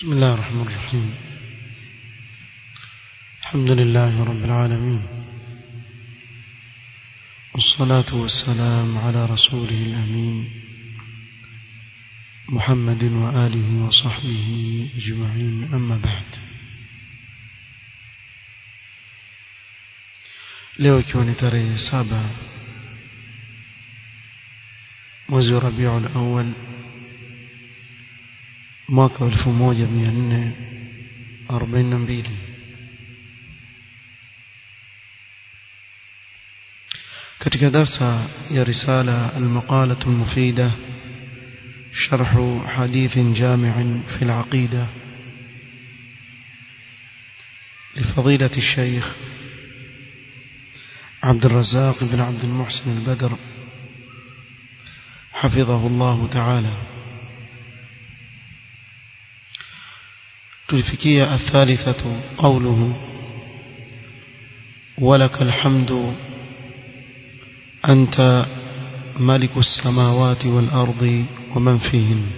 بسم الله الرحمن الرحيم الحمد لله رب العالمين والصلاة والسلام على رسوله الأمين محمد وآله وصحبه أجمعين أما بعد leo ikiwa ni tarehe saba mwezi wa rabiul awal mwaka wa elfu moja mia nne arobaini na mbili katika darsa ya risala almaqalatu almufida شرح حديث جامع في العقيدة لفضيلة الشيخ عبد الرزاق بن عبد المحسن البدر حفظه الله تعالى تلفكية الثالثة قوله ولك الحمد أنت ملك السماوات والأرض ومن فيهن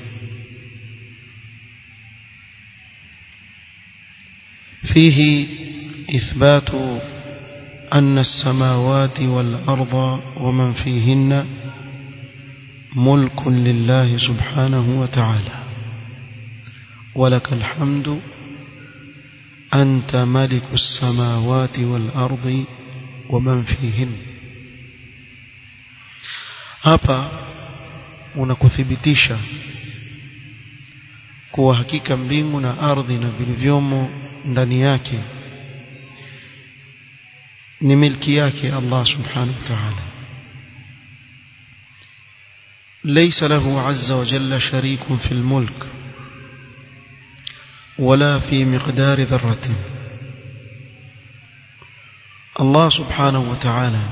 فيه إثبات أن السماوات والأرض ومن فيهن ملك لله سبحانه وتعالى ولك الحمد أنت ملك السماوات والأرض ومن فيهن hapa unakuthibitisha kuwa hakika mbingu na ardhi na vilivyomo ndani yake ni milki yake Allah subhanahu wa ta'ala ليس له عز وجل شريك في الملك ولا في مقدار ذرة الله سبحانه وتعالى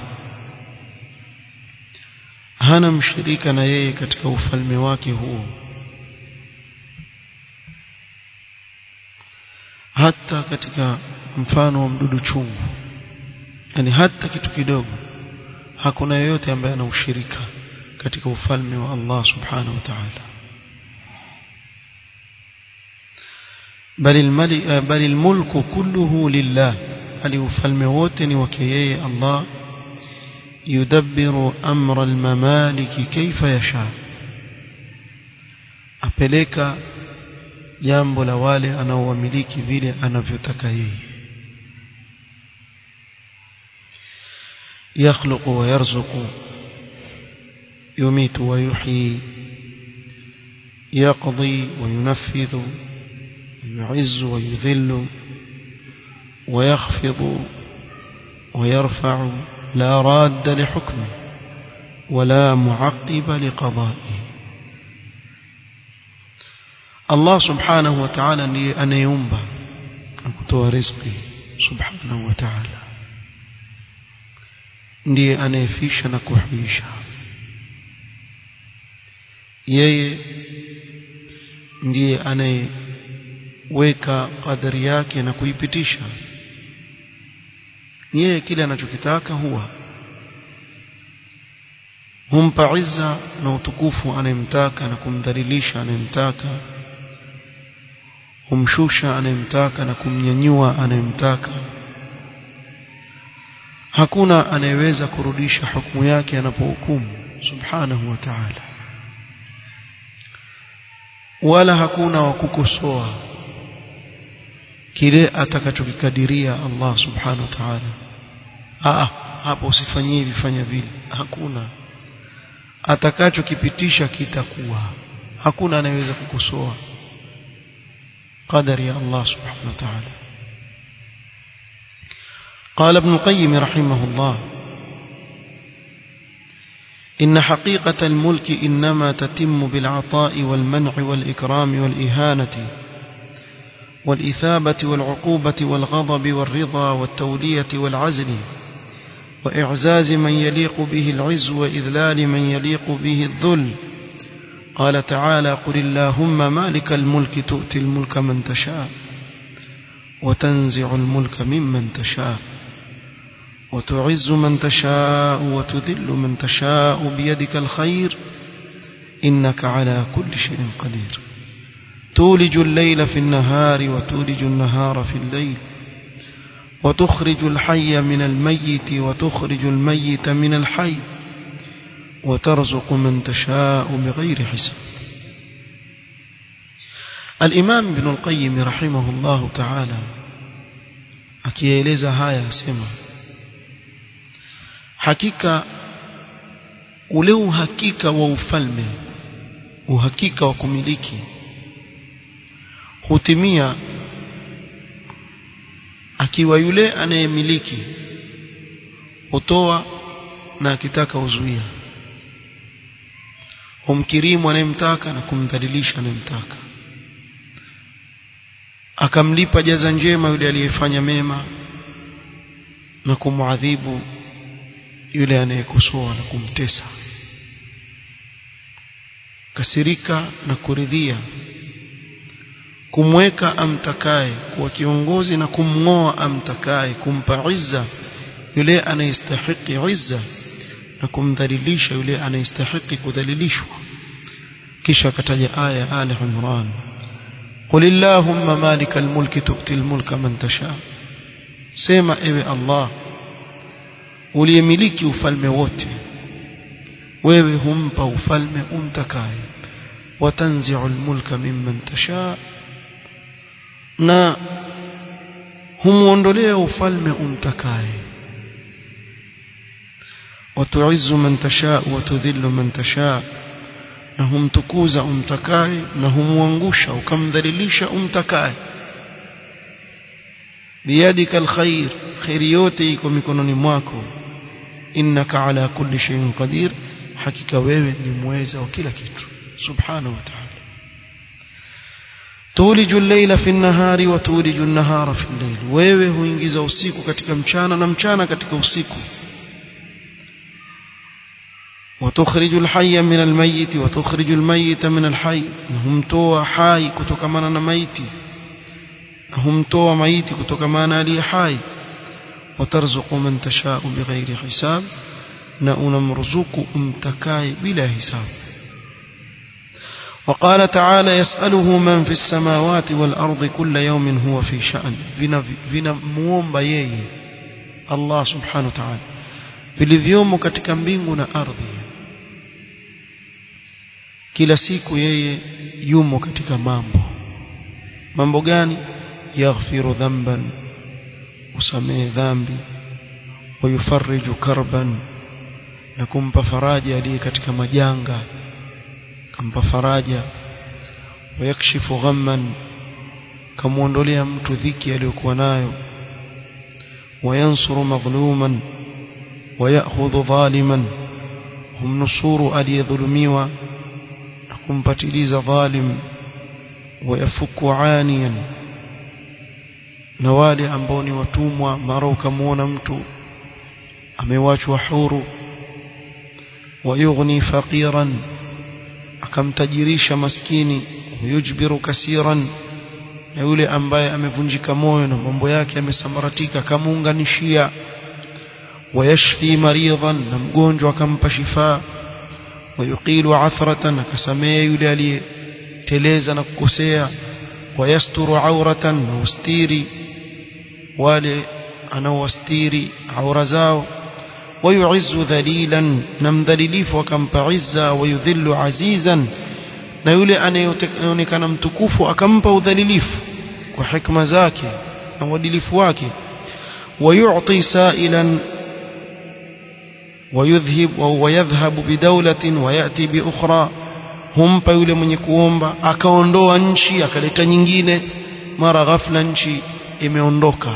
hana mshirika na yeye katika ufalme wake huo hata katika mfano wa mdudu chungu yani hata kitu kidogo hakuna yeyote ambaye ana ushirika katika ufalme wa Allah subhanahu wa ta'ala bali almali bali almulku kulluhu lillah bali ufalme wote ni wake yeye Allah yudabbiru amra almamaliki kaifa yasha apeleka jambo la wale anaowamiliki vile anavyotaka yeye يخلق ويرزق يميت ويحيي يقضي وينفذ يعز ويذل ويخفض ويرفع لا راد لحكمه ولا معقب لقضائه الله سبحانه وتعالى ndiye anayeumba na kutoa riziki subhanahu wa ta'ala ndiye anayefisha na kuhuisha yeye ndiye anayeweka kadari yake na kuipitisha yeye kile anachokitaka huwa humpa izza na utukufu anayemtaka na kumdhalilisha anayemtaka humshusha anayemtaka na kumnyanyua anayemtaka hakuna anayeweza kurudisha hukumu yake anapohukumu subhanahu wa ta'ala wala hakuna wa kukosoa kile atakachokikadiria Allah subhanahu wa ta'ala ah hapo usifanyie hivi fanya vile hakuna atakachokipitisha kitakuwa hakuna anayeweza kukosoa qadari ya Allah subhanahu wa ta'ala قال ابن القيم رحمه الله إن حقيقة الملك إنما تتم بالعطاء والمنع والإكرام والإهانة والإثابة والعقوبة والغضب والرضا والتولية والعزل وإعزاز من يليق به العز وإذلال من يليق به الذل قال تعالى قل اللهم مالك الملك تؤتي الملك من تشاء وتنزع الملك ممن تشاء وتعز من تشاء وتذل من تشاء بيدك الخير إنك على كل شيء قدير تولج الليل في النهار وتولج النهار في الليل وتخرج الحي من الميت وتخرج الميت من الحي وترزق من تشاء بغير حساب الإمام ابن القيم رحمه الله تعالى akieleza haya asema hakika ule uhakika wa ufalme uhakika wa kumiliki hutimia akiwa yule anayemiliki hutoa na akitaka uzuia humkirimu anayemtaka na kumdhalilisha anayemtaka akamlipa jaza njema yule aliyefanya mema na kumwadhibu yule anayekosoa na kumtesa kasirika na kuridhia kumweka amtakaye kuwa kiongozi na kumng'oa amtakaye kumpa izza yule anayestahiki izza na kumdhalilisha yule anayestahiki kudhalilishwa kisha akataja aya ali imran قل اللهم مالك الملك تؤتي الملك من تشاء sema ewe Allah uliyemiliki ufalme wote wewe humpa ufalme umtakaye watanzi'u almulka mimman tasha na humuondolea ufalme umtakaye watu'izzu man tasha wa tudhillu man tasha na humtukuza umtakaye na humwangusha ukamdhalilisha umtakaye biyadika alkhair khairi yote iko mikononi mwako innaka ala kulli shay'in qadir hakika wewe ni mweza wa kila kitu subhanahu wa ta'ala tuliju al-layla fi an-nahari wa tuliju an-nahara fi al-layl wewe huingiza usiku katika mchana na mchana katika usiku وتخرج الحي من الميت وتخرج الميت من الحي هم toa hai kutokamana na maiti humtoa maiti kutokamana aliye hai watarzuqu man tashau bighairi hisab na unamruzuku umtakaye bila hisab وقال تعالى يسأله من في السماوات والأرض كل يوم هو في شأن vina muomba yeye Allah subhanahu wa ta'ala vilivyomo katika mbingu na ardhi kila siku yeye yumo katika mambo mambo gani yaghfiru dhanban usamehe dhambi wayufarriju karban na kumpa faraja aliye katika majanga kampa faraja wayakshifu ghamman kamuondolea mtu dhiki aliyokuwa nayo wayansuru madhluman wayakhudhu dhaliman humnusuru aliyedhulumiwa na kumpatiliza dhalim wayafuku aniyan na wale ambao ni watumwa mara ukamwona mtu amewachwa huru wayughni faqiran akamtajirisha maskini wayujbiru kasiran na yule ambaye amevunjika moyo na mambo yake yamesambaratika akamuunganishia wayashfi maridhan na mgonjwa akampa shifaa wayuqilu athratan akasamea yule aliyeteleza na kukosea wayasturu auratan na ustiri wale anaowastiri aura zao wayuizzu dhalilan na mdhalilifu akampa izza wayudhillu azizan na yule anayeonekana mtukufu akampa udhalilifu kwa hikma zake na uadilifu wake wayu'ti sa'ilan ويذهب ويذهب بدولة ويأتي بأخرى humpa yule mwenye kuomba akaondoa nchi akaleta nyingine mara ghafla nchi imeondoka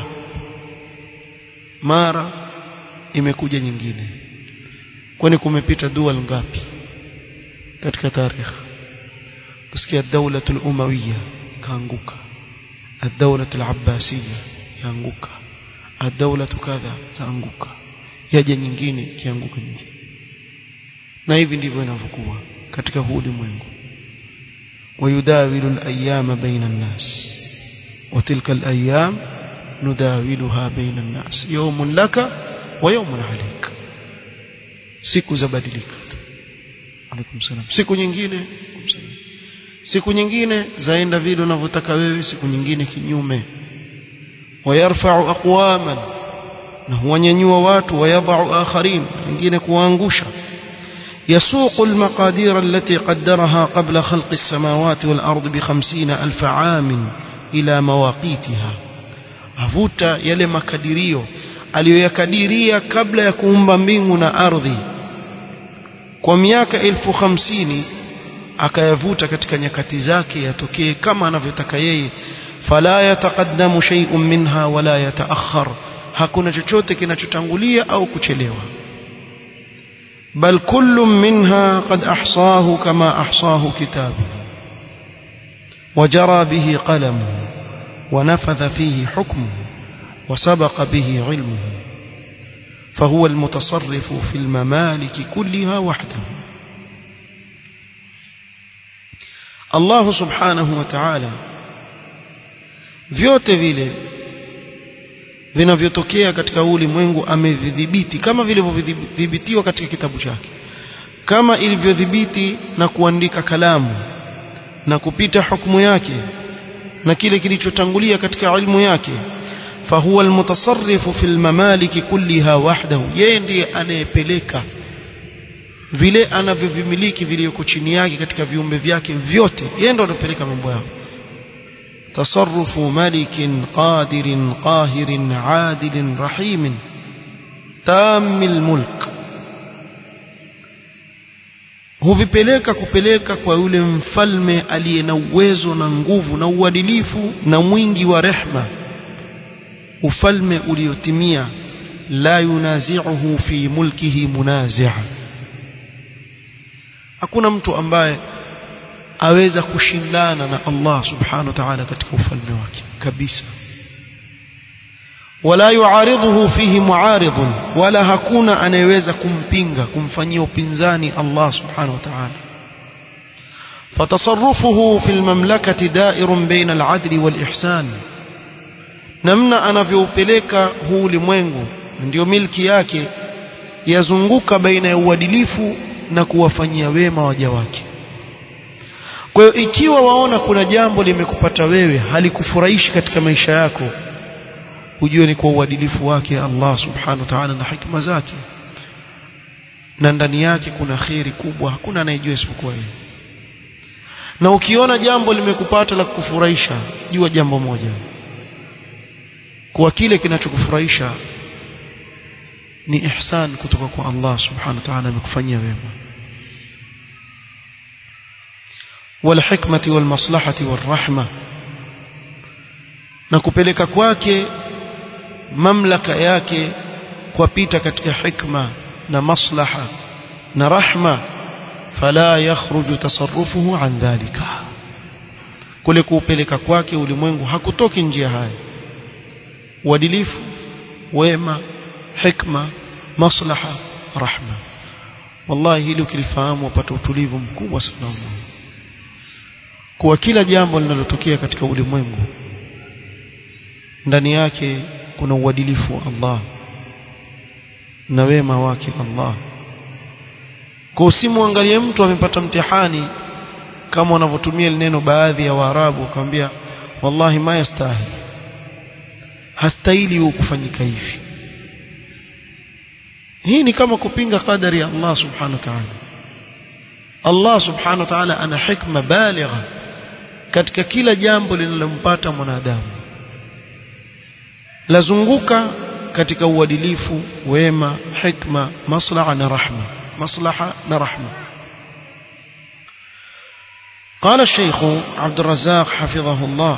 mara imekuja nyingine kwani kumepita dual ngapi katika tarikh kusikia daula al-umawiyya kaanguka ad-daula al-abbasiyya yaanguka ad-daula kadha kaanguka yaje nyingine kianguka nyingine na hivi ndivyo inavyokuwa katika huu ulimwengu wayudawilu al-ayyama baina an-nas wa tilka al-ayyam nudawiluha baina an-nas yawmun laka wa yawmun alayk siku zabadilika alaykum salam siku nyingine siku nyingine zaenda vile unavyotaka wewe siku nyingine kinyume wayarfa'u aqwaman na huwanyanyua watu wayadha'u akharin wengine kuwaangusha يسوق المقادير التي قدرها قبل خلق السماوات والأرض بخمسين ألف عام إلى مواقيتها avuta yale makadirio aliyoyakadiria kabla ya kuumba mbingu na ardhi kwa miaka elfu hamsini akayavuta katika nyakati zake yatokee kama anavyotaka yeye fala yataqaddamu shay'un minha wala yataakhar hakuna chochote kinachotangulia au kuchelewa bal kullu minha qad ahsahu kama ahsahu kitabu وجرى به قلمه ونفذ فيه حكمه وسبق به علمه فهو المتصرف في الممالك كلها وحده الله سبحانه وتعالى vyote vile vinavyotokea katika ulimwengu amevidhibiti kama vilivyodhibitiwa katika kitabu chake kama ilivyodhibiti na kuandika kalamu na kupita hukumu yake na kile kilichotangulia katika ilmu yake fahuwa almutasarrifu fil mamaliki kulliha wahdahu yeye ndiye anayepeleka vile anavyovimiliki viliyoko chini yake katika viumbe vyake vyote yeye ndiye anapeleka mambo yao تصرف ملك قادر قاهر عادل رحيم تام الملك huvipeleka kupeleka kwa yule mfalme aliye na uwezo na nguvu na uadilifu na mwingi wa rehma ufalme uliotimia la yunazi'uhu fi mulkihi munazi' hakuna mtu ambaye aweza kushindana na Allah subhanahu wa ta'ala katika ufalme wake kabisa wala yuaridhuhu fihi muaridhun wala hakuna anayeweza kumpinga kumfanyia upinzani Allah subhanahu wa ta'ala فتصرفه في المملكة دائر بين العدل والإحسان namna anavyopeleka huu ulimwengu ndio milki yake yazunguka baina ya uadilifu na kuwafanyia wema waja wake kwa hiyo ikiwa waona kuna jambo limekupata wewe halikufurahishi katika maisha yako ujue ni kwa uadilifu wake Allah subhanahu wa ta'ala na hikma zake na ndani yake kuna kheri kubwa hakuna anayejua isipokuwa yeye na ukiona jambo limekupata la kukufurahisha jua jambo moja kwa kile kinachokufurahisha ni ihsan kutoka kwa Allah subhanahu wa ta'ala amekufanyia wema والحكمة والمصلحة والرحمة na kupeleka kwake mamlaka yake kwapita katika hikma na maslaha na rahma fala yakhruju tasarrufuhu an dhalika kule kuupeleka kwake ulimwengu hakutoki njia haya uadilifu wema hikma maslaha rahma wallahi hili ukilifahamu wapata utulivu mkubwa sana kuwa kila jambo linalotokea katika ulimwengu ndani yake kuna uadilifu wa Allah na wema wake Allah kwa usimwangalie mtu amepata mtihani kama wanavyotumia neno baadhi ya Waarabu wakamwambia wallahi ma yastahi hastahili kufanyika hivi hii ni kama kupinga kadari ya Allah subhanahu wa ta'ala Allah subhanahu wa ta'ala ana hikma baligha katika kila jambo linalompata mwanadamu lazunguka katika uadilifu wema hikma maslaha na rahma maslaha na rahma قال الشيخ عبد الرزاق حفظه الله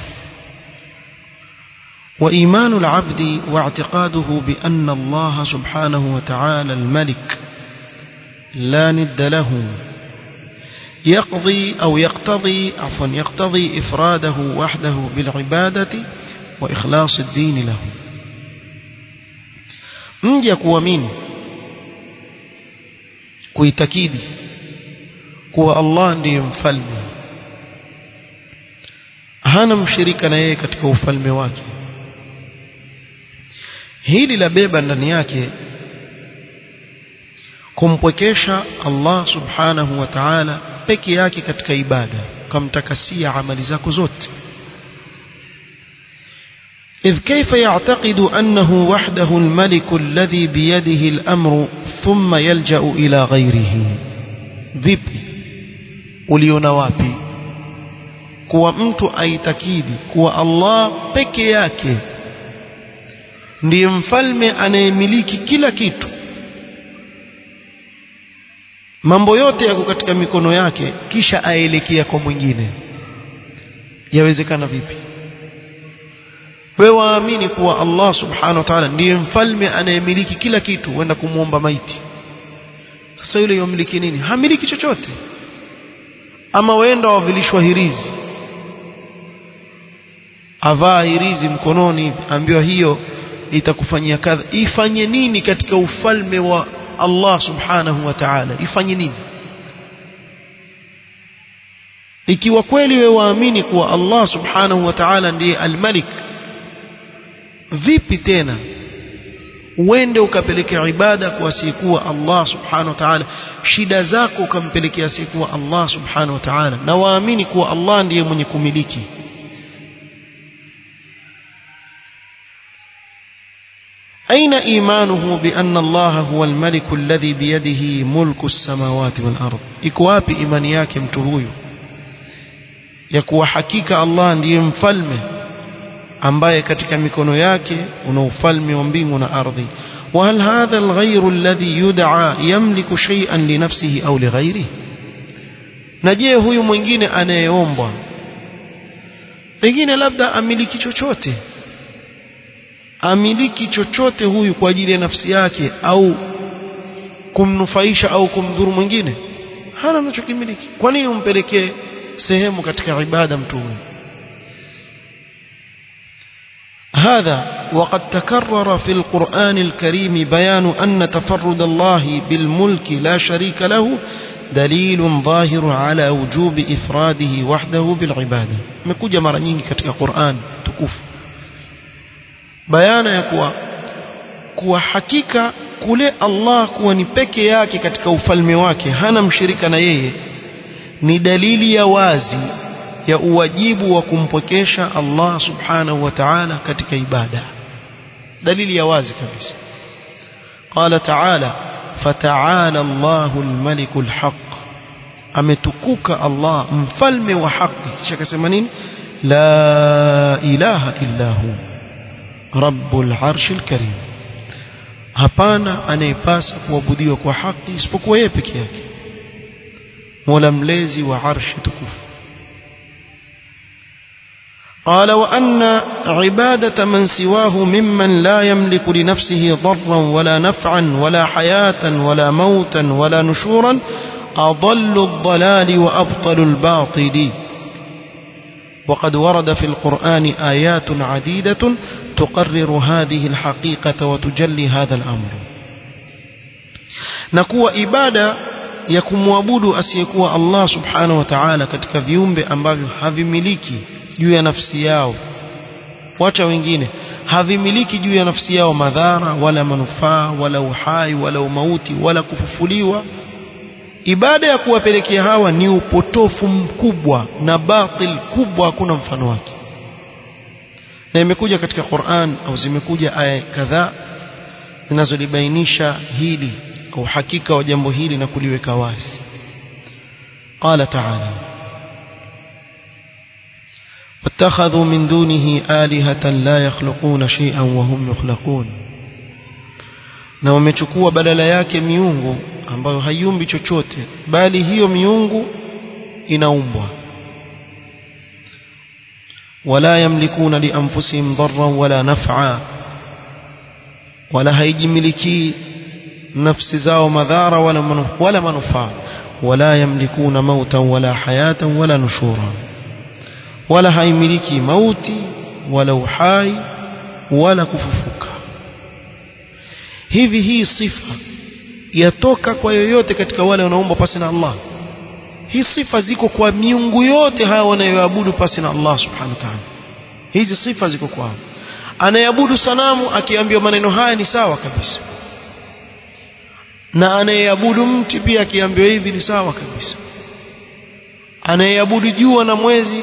وإيمان العبد واعتقاده بأن الله سبحانه وتعالى الملك لا ند له يقضي أو يقتضي عفوا يقتضي إفراده وحده بالعبادة وإخلاص الدين له mja kuamini kuitakidi kuwa Allah ndiye mfalme hana mshirika na yeye katika ufalme wake hili la beba ndani yake kumpwekesha Allah subhanahu wa ta'ala peke yake katika ibada ukamtakasia amali zako zote إذ كيف يعتقد أنه وحده الملك الذي بيده الأمر ثم يلجأ إلى غيره vipi uliona wapi kuwa mtu aitakidi kuwa Allah peke yake ndiye mfalme anayemiliki kila kitu mambo yote yako katika mikono yake kisha aelekea kwa mwingine yawezekana vipi wewe waamini kuwa Allah subhanahu wa ta'ala ndiye mfalme anayemiliki kila kitu wenda kumwomba maiti sasa yule yomiliki nini hamiliki chochote ama wenda wavilishwa hirizi avaa hirizi mkononi ambiwa hiyo itakufanyia kadha ifanye nini katika ufalme wa Allah subhanahu wa ta'ala ifanye nini ikiwa kweli wewe waamini kuwa Allah subhanahu wa ta'ala ndiye al-malik vipi tena uende ukapelekea ibada kwa asiyekuwa Allah subhanahu wa ta'ala shida zako ukampelekea asiyekuwa Allah subhanahu wa ta'ala na waamini kuwa Allah ndiye mwenye kumiliki أين إيمانه بأن الله هو الملك الذي بيده ملك السماوات والأرض إكواب إيمانياك متهوي يكوى حقيقة الله ndiye mfalme ambaye katika mikono yake una ufalme wa mbingu na ardhi وهل هذا الغير الذي يدعى يملك شيئا لنفسه أو لغيره na je huyu mwingine anayeombwa pengine labda amiliki chochote amiliki chochote huyu kwa ajili ya nafsi yake au kumnufaisha au kumdhuru mwingine hana anachokimiliki kwa nini umpelekee sehemu katika ibada mtu huyu هذا وقد تكرر في القرآن الكريم بيان أن تفرد الله بالملك لا شريك له دليل ظاهر على وجوب إفراده وحده بالعبادة مكوجة مرة nyingi katika Qur'an tukufu bayana ya kuwa kuwa hakika kule Allah kuwa ni peke yake katika ufalme wake hana mshirika na yeye ni dalili ya wazi ya uwajibu wa kumpokesha Allah subhanahu wa ta'ala katika ibada dalili ya wazi kabisa قال تعالى فتعالى الله الملك الحق ametukuka Allah mfalme wa haki kisha akasema nini la ilaha illa hu rabbul arshil karim hapana anayepasa kuabudiwa kwa haki isipokuwa yeye peke yake mola mlezi wa arshi tukufu قال وأن عبادة من سواه ممن لا يملك لنفسه ضرا ولا نفعا ولا حياة ولا موتا ولا نشورا أضل الضلال وأبطل الباطل وقد ورد في القرآن آيات عديدة تقرر هذه الحقيقة وتجلي هذا الأمر نكوى إبادة ya kumwabudu asiyekuwa Allah subhanahu wa ta'ala katika viumbe ambavyo havimiliki juu ya nafsi yao wacha wengine havimiliki juu ya nafsi yao madhara wala manufaa wala uhai wala umauti wala kufufuliwa ibada ya kuwapelekea hawa ni upotofu mkubwa na batil kubwa hakuna mfano wake na imekuja katika Qur'an au zimekuja aya kadhaa zinazolibainisha hili au hakika wa jambo hili na kuliweka wazi qala ta'ala واتخذوا من دونه آلهة لا يخلقون شيئا وهم يخلقون na wamechukua badala yake miungu ambayo haiumbi chochote bali hiyo miungu inaumbwa wala yamlikuna lianfusihim dharran wala naf'a wala haijimiliki nafsi zao madhara wala manufaa wala manufaa wala yamlikuna mautan wala hayatan wala nushura wala haimiliki mauti wala uhai wala kufufuka hivi hii sifa yatoka kwa yoyote katika wale wanaomba pasi na Allah hii sifa ziko kwa miungu yote hawa wanayoabudu pasi na Allah subhanahu wa ta'ala hizi sifa ziko kwao anayeabudu sanamu akiambiwa maneno haya ni sawa kabisa na anayeabudu mti pia akiambiwa hivi ni sawa kabisa anayeabudu jua na mwezi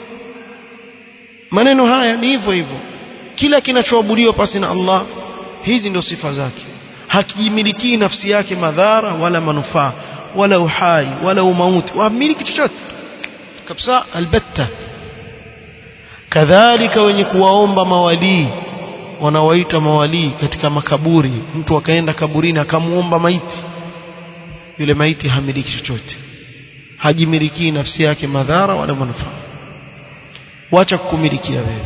maneno haya ni hivyo hivyo kila kinachoabudiwa pasi na Allah hizi ndio sifa zake hakijimilikii nafsi yake madhara wala manufaa wala uhai wala umauti wamiliki chochote kabisa albatta kadhalika wenye kuwaomba mawalii wanawaita mawalii katika makaburi mtu akaenda kaburini akamuomba maiti yule maiti hamiliki chochote hajimilikii nafsi yake madhara wala manufaa wacha kukumilikia wewe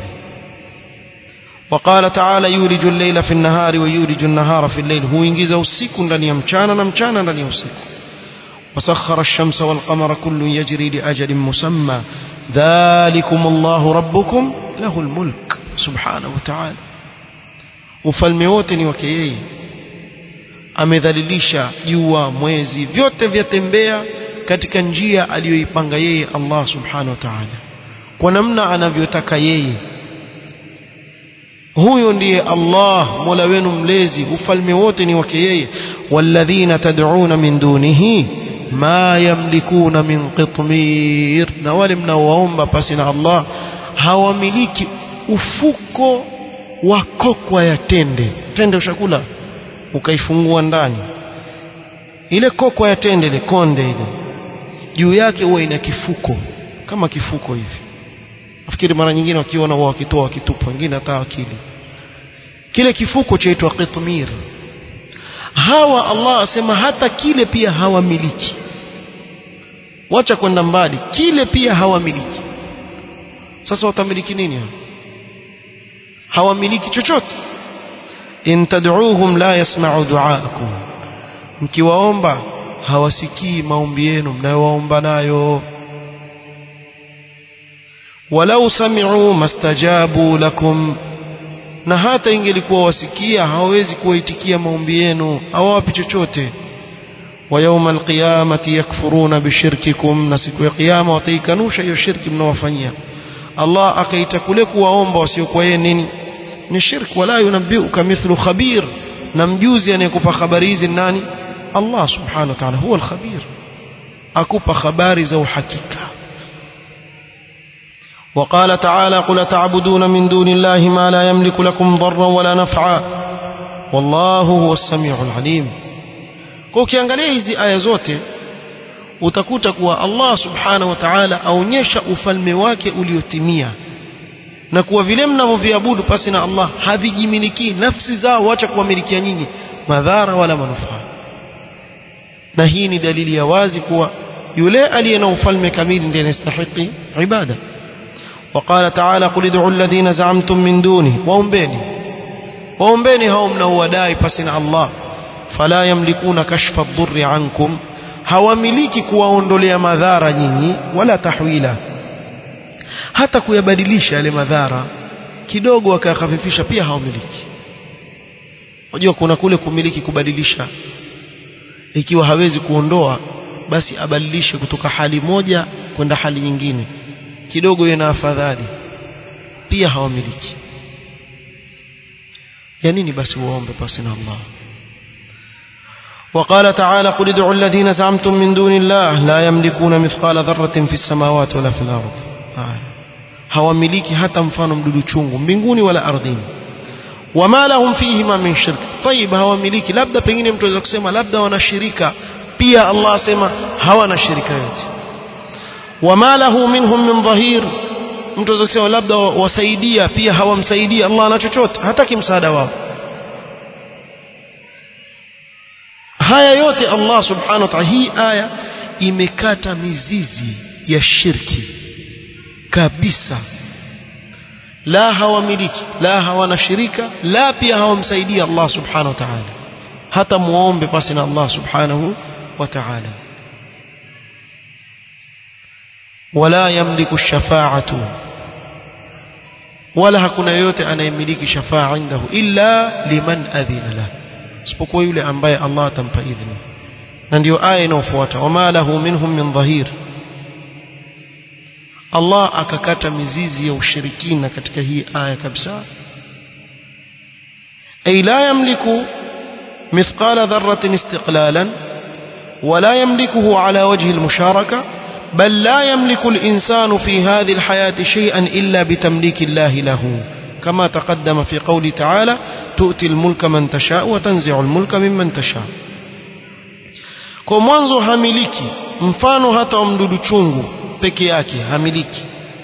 وقال تعالى يولج الليل في النهار ويولج النهار في الليل هو ينجز usiku ndani ya mchana na mchana ndani ya usiku وسخر الشمس والقمر كل يجري لأجل مسمى ذلكم الله ربكم له الملك سبحانه وتعالى ufalme wote ni wake yeye amedhalilisha jua mwezi vyote vyatembea katika njia aliyoipanga yeye Allah subhanahu wa ta'ala kwa namna anavyotaka yeye huyo ndiye Allah Mola wenu mlezi ufalme wote ni wake yeye walladhina tad'una min dunihi ma yamlikuna min qitmir na wale mnaowaomba pasi na Allah hawamiliki ufuko wa kokwa ya tende tende ushakula ukaifungua ndani ile kokwa ya tende ile konde ile juu yake huwa ina kifuko kama kifuko hivi nafikiri mara nyingine wakiona wao wakitoa wakitupa wengine hata akili kile kifuko chaitwa qitmir hawa Allah asema hata kile pia hawamiliki wacha kwenda mbali kile pia hawamiliki sasa watamiliki nini hawamiliki chochote in tad'uuhum la yasma'u du'aakum mkiwaomba hawasikii maombi yenu mnayowaomba nayo walau sami'u mastajabu lakum na hata ingelikuwa wasikia hawawezi kuwaitikia maombi yenu hawawapi chochote wa yawma alqiyamati yakfuruna bishirkikum na siku ya kiyama wataikanusha hiyo shirki mnaowafanyia Allah akaita kule kuwaomba wasiokuwa yeye nini ni shirk wala yunabbiuka mithlu khabir na mjuzi anayekupa habari hizi nani Allah subhanahu wa ta'ala huwa alkhabir akupa habari za uhakika وقال تعالى قل تعبدون من دون الله ما لا يملك لكم ضرا ولا نفعا والله هو السميع العليم kwa ukiangalia hizi aya zote utakuta kuwa Allah subhanahu wa ta'ala aonyesha ufalme wake uliotimia na kuwa vile mnavyoviabudu pasi na Allah havijimiliki nafsi zao wacha kuwamilikia nyinyi madhara wala manufaa na hii ni dalili ya wazi kuwa yule aliye na ufalme kamili ndiye anastahili ibada وقال تعالى قل ادعوا الذين زعمتم من دونه waombeni waombeni hao mnaowadai pasi na Allah fala yamlikuna kashfa ad-durri ankum hawamiliki kuwaondolea madhara nyinyi wala tahwila hata kuyabadilisha yale madhara kidogo akayahafifisha pia hawamiliki unajua kuna kule kumiliki kubadilisha ikiwa hawezi kuondoa basi abadilishe kutoka hali moja kwenda hali nyingine kidogo yana afadhali pia hawamiliki ya nini basi waombe pasi na Allah وقال تعالى قل ادعوا الذين زعمتم من دون الله لا يملكون مثقال ذرة في السماوات ولا في الأرض hawamiliki hata mfano mdudu chungu mbinguni wala ardhini wama lahum fihima min shirk tayib hawamiliki labda pengine mtu anaweza kusema labda wanashirika pia Allah asema hawana shirika yote wama lahu minhum min dhahir mtu anaweza kusema labda wasaidia pia hawamsaidia Allah na chochote hataki msaada wao haya yote Allah subhanahu wa ta'ala hii aya imekata mizizi ya shirki kabisa la hawamiliki la hawana shirika la pia hawamsaidia Allah subhanahu wa ta'ala hata muombe pasi na Allah subhanahu wa ta'ala wala yamliku shafa'atu wala hakuna yote anayemiliki shafa'a indahu illa liman adhina lahu isipokuwa yule ambaye Allah atampa idhini na ndio aya inayofuata wama lahu minhum min dhahir Allah akakata mizizi ya ushirikina katika hii aya kabisa ay la yamliku mithqala dharratin istiqlalan ولا يملكه على وجه المشاركة بل لا يملك الإنسان في هذه الحياة شيئا إلا بتمليك الله له كما تقدم في قول تعالى تؤتي الملك من تشاء وتنزع الملك ممن تشاء kwa mwanzo hamiliki mfano hata wa mdudu chungu peke yake hamiliki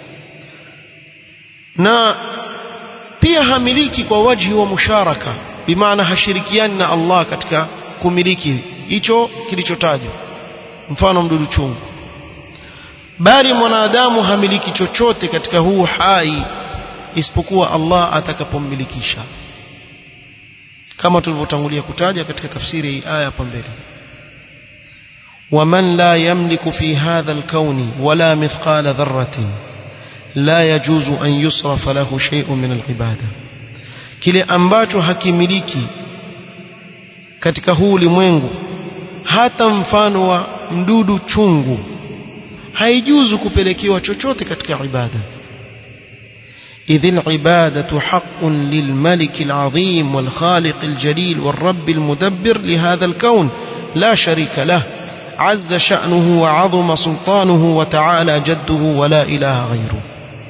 na pia hamiliki kwa wajhi wa musharaka bimaana hashirikiani na Allah katika kumiliki hicho kilichotajwa mfano mdudu chungu bali mwanadamu hamiliki chochote katika huu hai isipokuwa Allah atakapommilikisha kama tulivyotangulia kutaja katika tafsiri hii aya hapa mbele ومن لا يملك في هذا الكون ولا مثقال ذرة لا يجوز أن يصرف له شيء من العبادة kile ambacho hakimiliki katika huu ulimwengu hata mfano wa mdudu chungu haijuzu kupelekewa chochote katika ibada إذ العبادة حق للملك العظيم والخالق الجليل والرب المدبر لهذا الكون لا شريك له عز شأنه وعظم سلطانه وتعالى جده ولا إله غيره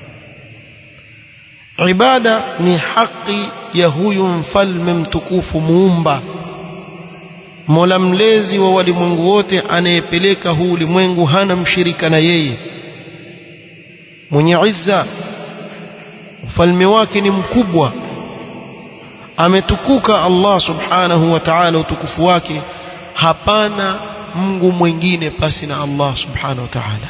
عبادة ni haki ya huyu mfalme mtukufu muumba mola mlezi wa walimwengu wote anayepeleka huu ulimwengu hana mshirika na yeye mwenye izza ufalme wake ni mkubwa ametukuka Allah subhanahu wa ta'ala utukufu wake hapana Mungu mwingine pasi na Allah subhanahu wa ta'ala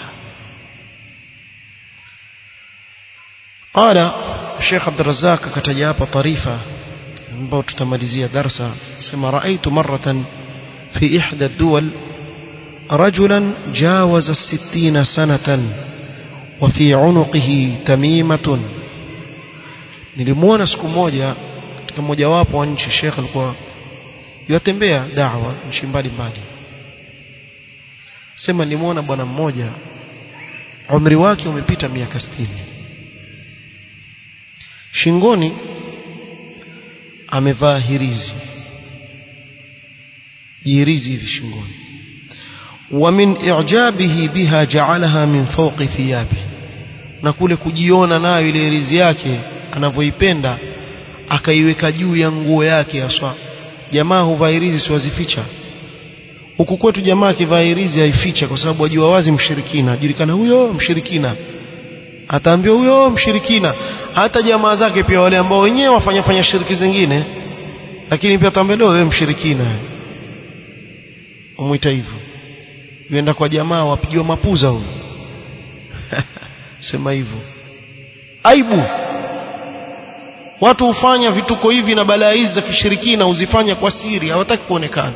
قال الشيخ عبد الرزاق كتجا hapa طريفه ambao tutamalizia darsa sema raaitu maratan fi ihda ad-duwal rajulan jawaza 60 sanatan wa fi unuqihi tamimatun nilimuona siku moja katika mojawapo wa nchi Sheikh alikuwa yatembea da'wa nchi mbalimbali sema nimuona bwana mmoja umri wake umepita miaka 60 shingoni amevaa hirizi jirizi hivi shingoni ومن إعجابه بها جعلها من فوق ثيابه na kule kujiona nayo ile hirizi yake anavyoipenda akaiweka juu ya nguo yake haswa jamaa huvaa hirizi siwazificha huku kwetu jamaa akivaa hirizi haificha kwa sababu ajua wazi mshirikina ajulikana huyo mshirikina ataambiwa huyo mshirikina hata jamaa zake pia wale ambao wenyewe wafanya fanya shiriki zingine lakini pia ataambiwa wewe mshirikina umuita hivyo yuenda kwa jamaa wapigiwa mapuza huyo sema hivyo aibu watu hufanya vituko hivi na balaa hizi za kishirikina huzifanya kwa siri hawataki kuonekana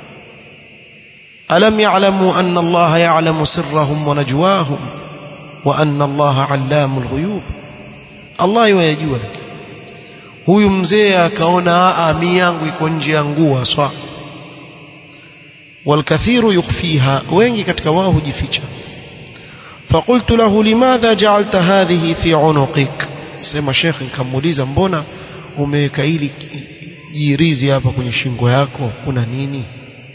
alam ya'lamu anna Allah ya'lamu sirrahum wa najwahum wa anna Allah 'allamul ghuyub Allah yajua huyu mzee akaona ami yangu iko nje ya nguo haswa والكثير يخفيها wengi katika wao hujificha فقلت له لماذا جعلت هذه في عنقك sema sheikh nikamuuliza mbona umeweka hili jirizi hapa kwenye shingo yako kuna nini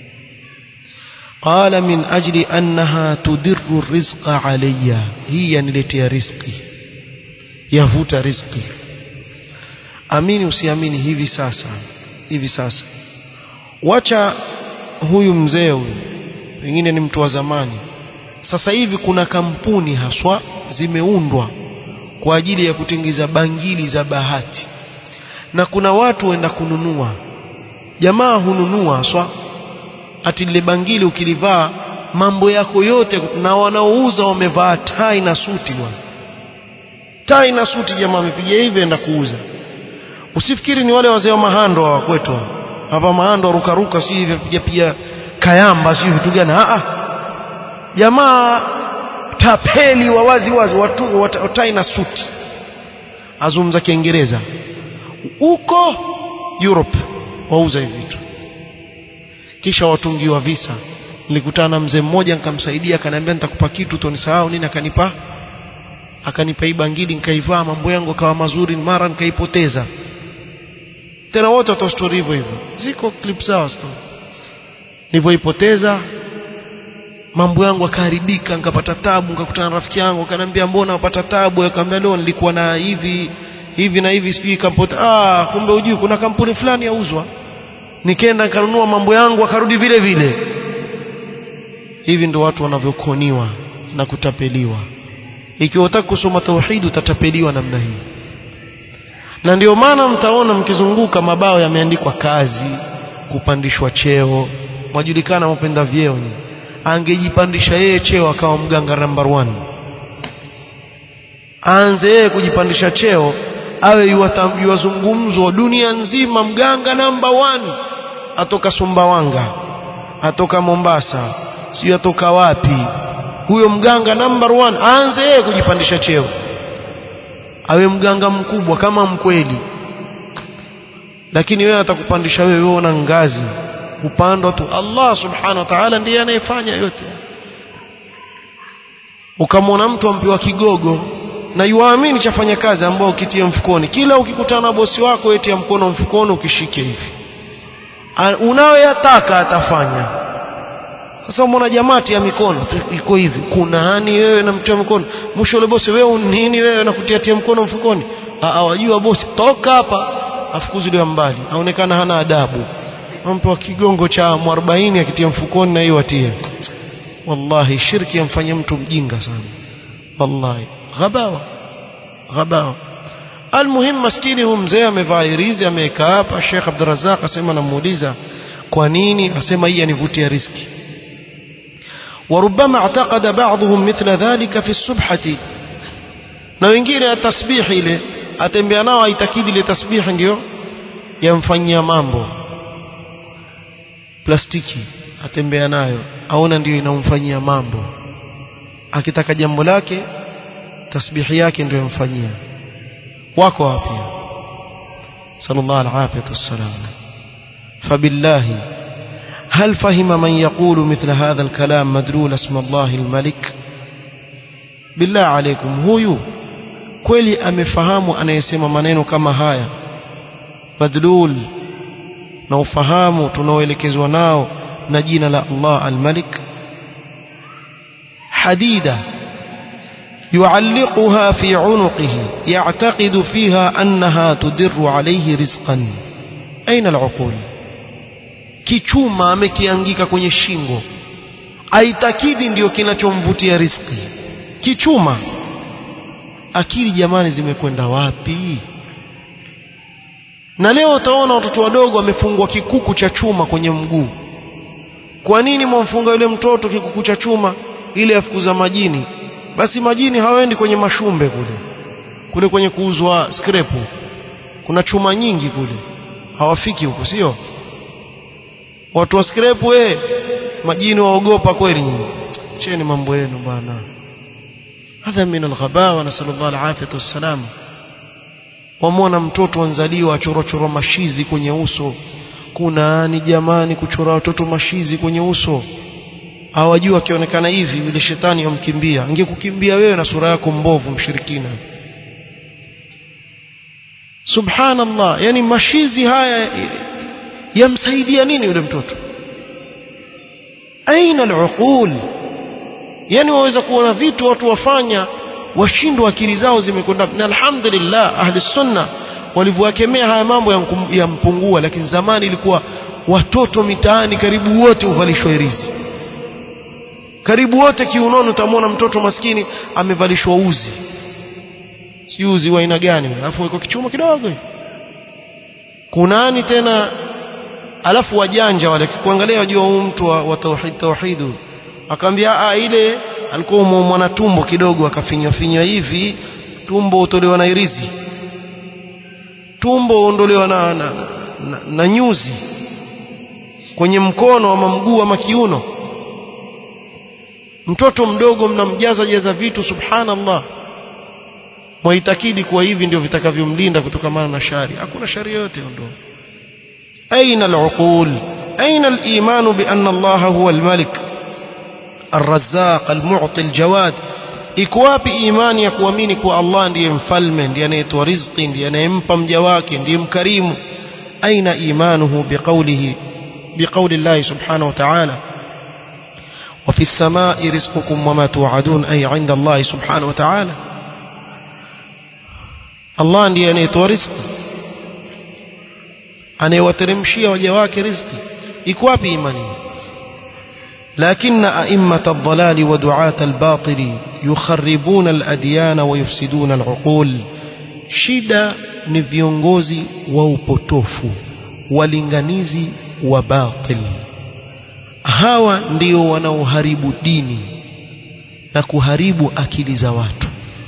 قال من أجل أنها تدر الرزق علي هي niletea riziki yavuta riziki amini usiamini hivi sasa hivi sasa wacha huyu mzee huyu pengine ni mtu wa zamani sasa hivi kuna kampuni haswa zimeundwa kwa ajili ya kutengeza bangili za bahati na kuna watu waenda kununua jamaa hununua haswa ati lile bangili ukilivaa mambo yako yote na wanaouza wamevaa tai na suti bwana tai na suti jamaa amepiga hivi enda kuuza usifikiri ni wale wazee wa mahando wa kwetu hapa mahando rukaruka sio hivi piga piga kayamba sio vitu gani a a jamaa tapeli wa wazi wazi watu watai na suti azungumza kiingereza huko Europe wauza hivi vitu kisha watungiwa visa nilikutana na mzee mmoja nikamsaidia akaniambia nitakupa kitu tonisahau nini akanipa akanipa hii bangili nikaivaa mambo yangu akawa mazuri mara nikaipoteza tena wote watoa story hivyo hivyo ziko clip zao story nilivyoipoteza mambo yangu akaharibika nikapata tabu nikakutana na rafiki yangu akaniambia mbona wapata tabu akamwambia leo nilikuwa na hivi hivi na hivi sijui kampuni ah kumbe ujui kuna kampuni fulani yauzwa nikaenda nikanunua mambo yangu akarudi vile vile hivi ndio watu wanavyokoniwa na kutapeliwa ikiwa unataka kusoma tauhid utatapeliwa namna hii na ndio maana mtaona mkizunguka mabao yameandikwa kazi kupandishwa cheo mwajulikana mpenda vyeo ni angejipandisha yeye cheo akawa mganga number one aanze yeye kujipandisha cheo awe yuwazungumzwa dunia nzima mganga number one atoka Sumbawanga atoka Mombasa sio atoka wapi huyo mganga number one aanze yeye kujipandisha cheo awe mganga mkubwa kama mkweli lakini wewe atakupandisha wewe wewe una ngazi upandwa tu Allah subhanahu wa ta'ala ndiye anayefanya yote ukamwona mtu ampiwa kigogo na yuamini chafanya kazi ambao ukitia mfukoni kila ukikutana na bosi wako etia mkono mfukoni ukishike hivi unayoyataka atafanya sasa umeona jamati ya mikono iko hivi kuna hani wewe na mtia mkono mwisho yule bosi wewe nini wewe na kutiatia mkono mfukoni awajua bosi toka hapa afukuziliwa mbali aonekana hana adabu ampewa kigongo cha 40 akitia mfukoni na hiyo atie wallahi shirki yamfanya mtu mjinga sana wallahi ghabawa ghabawa almuhim maskini huyu mzee amevaa irizi amekaa hapa Sheikh Abdurrazzaq asema namuuliza kwa nini asema hii anivutia riski وربما اعتقد بعضهم مثل ذلك في السبحة na wengine tasbihi ile atembea nao aitakidi ile tasbihi ndio yamfanyia mambo plastiki atembea nayo aona ndio inamfanyia mambo akitaka jambo lake tasbihi yake ndio yamfanyia wako wapi sallallahu alaihi wasallam fabillahi هل فهم من يقول مثل هذا الكلام مدلول اسم الله الملك بالله عليكم huyu kweli amefahamu anayesema maneno kama haya madlul na ufahamu tunaoelekezwa nao na jina la Allah al-Malik hadida يعلقها في عنقه يعتقد فيها أنها تدر عليه رزقا أين العقول kichuma amekiangika kwenye shingo aitakidi ndio kinachomvutia riziki kichuma akili jamani zimekwenda wapi na leo utaona watoto wadogo wamefungwa kikuku cha chuma kwenye mguu kwa nini mwamfunga yule mtoto kikuku cha chuma ile afukuza majini basi majini hawaendi kwenye mashumbe kule kule kwenye kuuzwa skrepu kuna chuma nyingi kule hawafiki huko sio watu wa skrepu we majini waogopa kweli nyinyi cheni mambo yenu bwana hadha min alghabawa nasallallahu alafiyatu wassalam wamwona mtoto anzaliwa achorochoro mashizi kwenye uso kuna ni jamani kuchora watoto mashizi kwenye uso hawajua akionekana hivi yule shetani yamkimbia angekukimbia wewe na sura yako mbovu mshirikina subhanallah yani mashizi haya yamsaidia nini yule mtoto aina aluqul yani waweza kuona vitu watu wafanya washindwa akili zao zimekwenda na alhamdulillah ahli sunna walivyowakemea haya mambo yampungua lakini zamani ilikuwa watoto mitaani karibu wote uvalishwa irizi karibu wote kiunoni utamwona mtoto maskini amevalishwa uzi si uzi wa aina gani alafu iko kichuma kidogo kunani tena alafu wajanja wale kuangalia wajua huyu mtu wa, wa tauhid tauhidu akamwambia ah ile alikuwa mwana tumbo kidogo akafinywa finywa hivi tumbo utolewa na irizi tumbo uondolewa na, na, na, na nyuzi kwenye mkono ama mguu ama kiuno mtoto mdogo mnamjaza jaza vitu subhanallah mwaitakidi kuwa hivi ndio vitakavyomlinda kutokamana na shari hakuna shari yote ondoa aina aluqul aina aliman bi anna Allah huwa almalik الرزاق المعطي الجواد iko wapi imani ya kuamini kuwa Allah ndiye mfalme ndiye anayetoa riziki ndiye anayempa mja wake ndiye mkarimu aina imanuhu biqawlihi biqawli Allah subhanahu wa ta'ala وفي السماء رزقكم وما توعدون أي عند الله سبحانه وتعالى الله ndiye anayetoa riziki anayewateremshia waja wake riziki iko wapi imani لكن أئمة الضلال ودعاة الباطل يخربون الأديان ويفسدون العقول shida ni viongozi wa upotofu walinganizi wa batil hawa ndio wanaoharibu dini na kuharibu akili za watu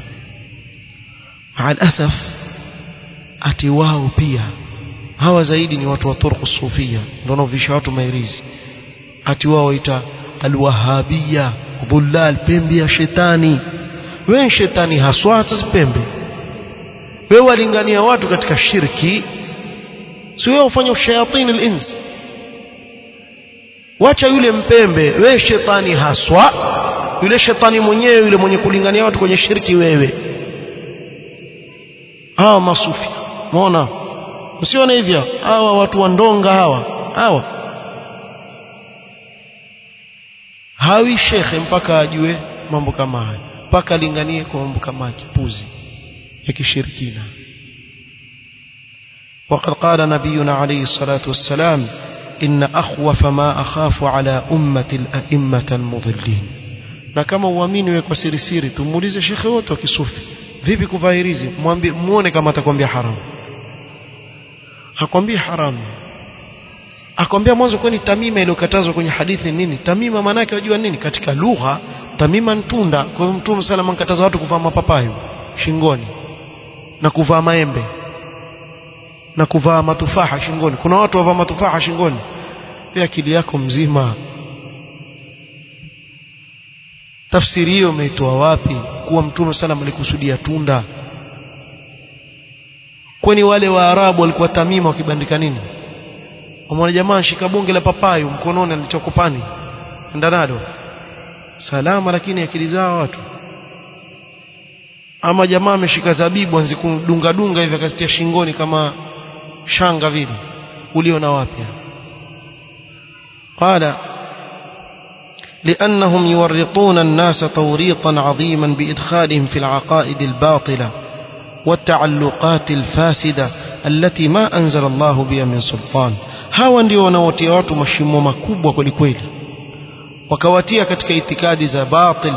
maalasaf ati wao pia hawa zaidi ni watu wa turku sufia ndio wanaovisha watu mairizi ati wao waita alwahabia dhullal pembe ya shetani wewe shetani haswa hata pembe wewe walingania watu katika shirki si wewe ufanya ushayatini al-ins wacha yule mpembe wewe shetani haswa yule shetani mwenyewe yule mwenye kulingania watu kwenye shirki wewe hawa masufi umeona usione hivyo hawa watu wa ndonga hawa hawa hawi shekhe mpaka ajue mambo kama haya mpaka alinganie kwa mambo kama kipuzi ya kishirikina وقد قال نبينا عليه الصلاة والسلام إن أخوف ما أخاف على أمة الأئمة المضلين na kama uamini wewe kwa siri siri tumuulize shekhe wote wa kisufi vipi kuvaa hirizi mwambie muone kama atakwambia haramu hakwambii haramu akwambia mwanzo kwani tamima iliyokatazwa kwenye hadithi nini tamima maana yake wajua nini katika lugha tamima ntunda kwa hiyo mtume salama ankataza watu kuvaa mapapayo shingoni na kuvaa maembe na kuvaa matufaha shingoni kuna watu wavaa matufaha shingoni pia akili yako mzima tafsiri hiyo umeitoa wapi kuwa mtume salama alikusudia tunda kwani wale waarabu walikuwa tamima wakibandika nini Wamwona jamaa shika bonge la papayo mkononi alichokopani enda nalo salama lakini akili zao watu ama jamaa ameshika zabibu anzi kudunga dunga hivi akazitia shingoni kama shanga vile uliona wapi قال لأنهم يورطون الناس توريطا عظيما بإدخالهم في العقائد الباطلة والتعلقات الفاسدة التي ما أنزل الله بها من سلطان hawa ndio wanaotia watu mashimo makubwa kweli kweli wakawatia katika itikadi za batil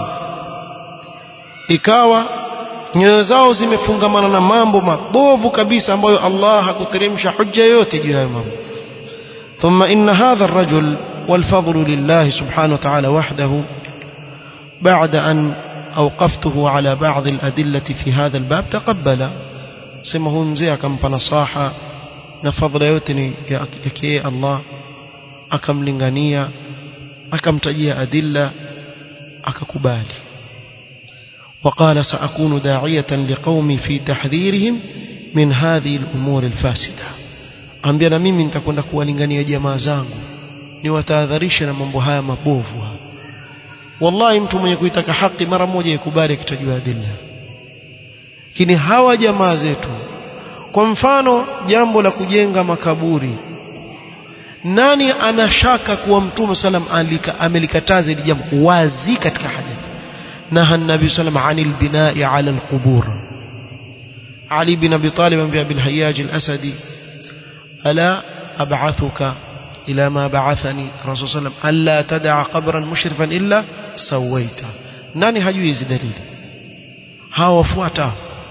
ikawa nyoyo zao zimefungamana na mambo mabovu kabisa ambayo Allah hakuteremsha hujja yote juu ya mambo ثم إن هذا الرجل والفضل لله سبحانه وتعالى وحده بعد أن أوقفته على بعض الأدلة في هذا الباب تقبل سمه مزيع كم نصاحة na fadhila yote ni yake yeye Allah akamlingania akamtajia adilla akakubali وقال سأكون داعية لقومي في تحذيرهم من هذه الأمور الفاسدة ambia na mimi nitakwenda kuwalingania jamaa zangu niwatahadharishe na mambo haya mabovu wallahi mtu mwenye kuitaka haki mara moja ikubali akitajua adilla lakini hawa jamaa zetu kwa mfano jambo la kujenga makaburi nani anashaka kuwa mtume salam alika amelikataza hili jambo wazi katika hadithi naha nabii salam anil binai ala alqubur ali bin abi talib ambaye bil hayyaj al-asadi ala ab'athuka ila ma ba'athani rasul sallam alla tad'a qabran mushrifan illa sawaita nani hajui hizi dalili hawa wafuata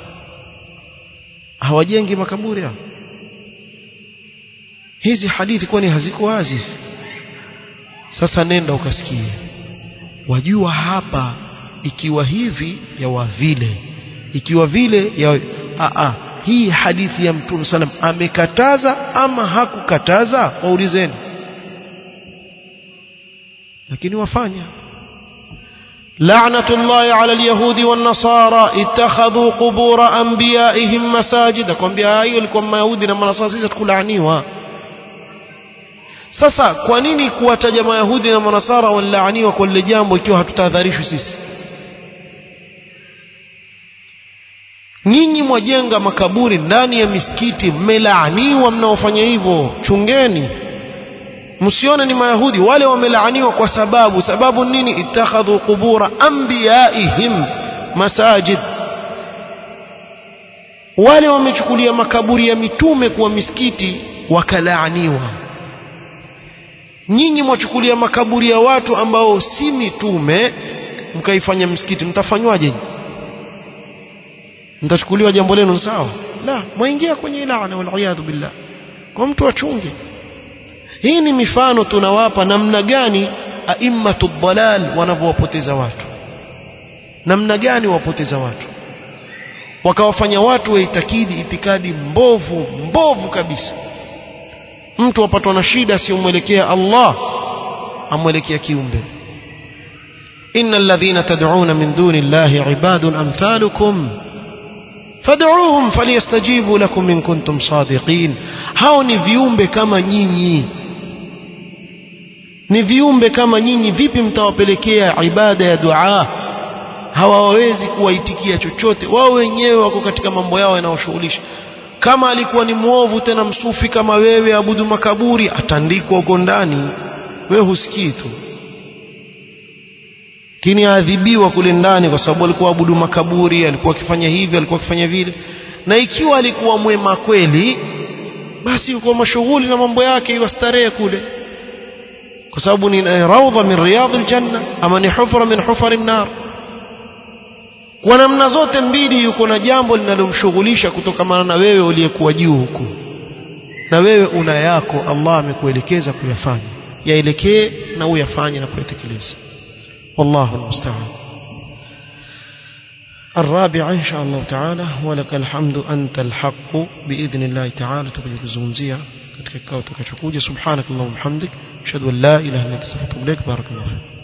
hawajengi makaburi hao hizi hadithi kwani haziko wazi sasa nenda ukasikie wajua hapa ikiwa hivi ya vile ikiwa vile ya a a hii hadithi ya mtume sallam amekataza ama hakukataza waulizeni lakini wafanya لعنة الله على اليهود والنصارى اتخذوا قبور أنبيائهم مساجد kwambia hayo ilikuwa mayahudi na manasara sisi tukulaaniwa sasa kwa nini kuwataja mayahudi na manasara walaaniwa kwa lile jambo ikiwa hatutahadharishwi sisi nyinyi mwajenga makaburi ndani ya misikiti mmelaaniwa mnaofanya hivyo chungeni msione ni mayahudi wale wamelaaniwa kwa sababu sababu nini ittakhadhu qubura anbiyaihim masajid wale wamechukulia makaburi ya mitume kuwa misikiti wakalaaniwa nyinyi mwachukulia makaburi ya watu ambao si mitume mkaifanya msikiti mtafanywaje mtachukuliwa jambo lenu sawa la mwaingia kwenye laana wal billah kwa mtu achunge hii ni mifano tunawapa namna gani aimmatu dhalal wanavyowapoteza watu namna gani wapoteza watu wakawafanya watu waitakidi itikadi mbovu mbovu kabisa mtu apatwa na shida asiyomwelekea Allah amwelekea kiumbe إن الذين تدعون من دون الله عباد أمثالكم فادعوهم فليستجيبوا لكم إن كنتم صادقين hao ni viumbe kama nyinyi ni viumbe kama nyinyi vipi mtawapelekea ibada ya dua hawawezi kuwaitikia chochote wao wenyewe wako katika mambo yao yanayoshughulisha kama alikuwa ni mwovu tena msufi kama wewe abudu makaburi atandikwa huko ndani wewe husikii tu lakini aadhibiwa kule ndani kwa sababu alikuwa abudu makaburi alikuwa akifanya hivi alikuwa akifanya vile na ikiwa alikuwa mwema kweli basi yuko mashughuli na mambo yake iwastarehe kule kwa sababu ni raudha min riyadhi ljanna ama ni hufra min hufari nar kwa namna zote mbili yuko na jambo linalomshughulisha kutokamana na wewe uliyekuwa juu huku na wewe una yako Allah amekuelekeza kuyafanya yaelekee na uyafanye na kuyatekeleza والله المستعان الرابع إن شاء الله تعالى ولك الحمد أنت الحق بإذن الله تعالى تقول kuzungumzia katika kikao tutakachokuja subhanak allahumma hamdik ashhadu an la ilaha illa anta astaghfiruka wa atubu ilaik barakallahu